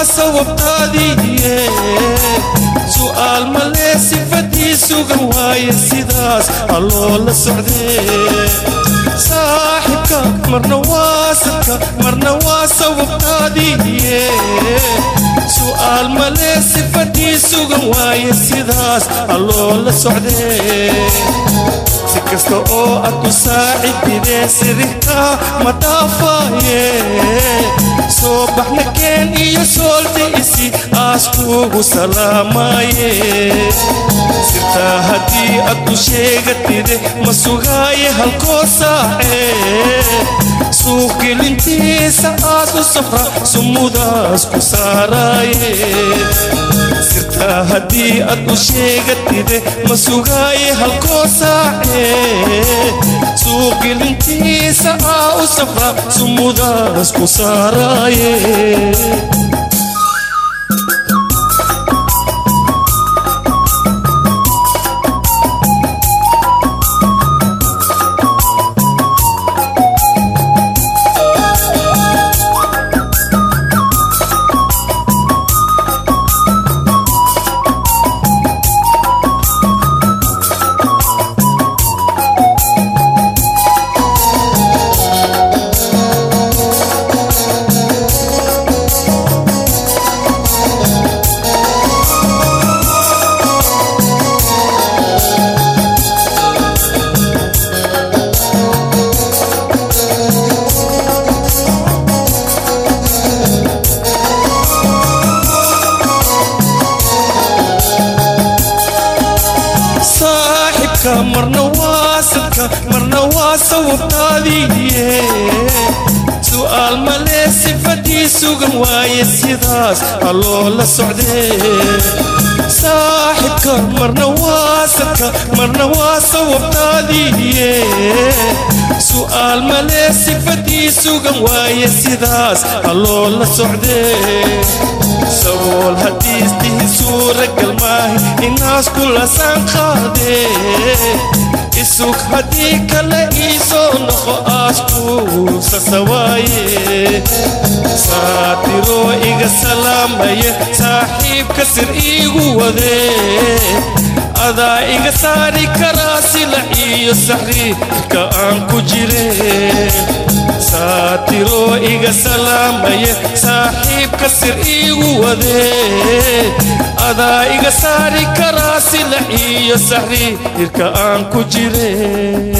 waa sababtaadiiye su'aal malee sifadii sugan waaye sidaas alloo la socdee saaxibka marna waa sadka marna waa sababtaadiiye su'aal malee sifadii sugan waaye sidaas alloo la socdee si kasta oo aad ku saacididee sirihtaa ma dhaafaaye soo baxna keen iyo soolta isi aas kuugu salaamaaye sirtaa haddii aad ku sheegatide ma sugaaye halkoo saacee suuqgelintiisa aad u safra sumudaas ku saaraaye sirtaa haddii aad u sheegatide ma sugaaye halkoo saacee suuqgelintiisa aa u safra sumudaas ku saaraaye saaxibka marna waa sadka marna waa sababtaadiiye su'aal malee sifadii sugan waaye sidaas alloo la socdee saaxibka marna waa sadka marna waa sababtaadiiye su'aal malee sifadii sugan waaye sidaas alloo la socdee sabool haddii istihi suuragal maahi inaas kulasaan qaadee isug haddii kale iisoo noqo aas kuusasawaaye saatiroo iga salaamaye saaxiibka sir iigu wadee adaa iga saari karaa silac iyo saxriirka aan ku jire saatiroo iga salaamaye saaxiibka sir iigu wadee adaa iga saari karaa silac iyo saxriirka aan ku jire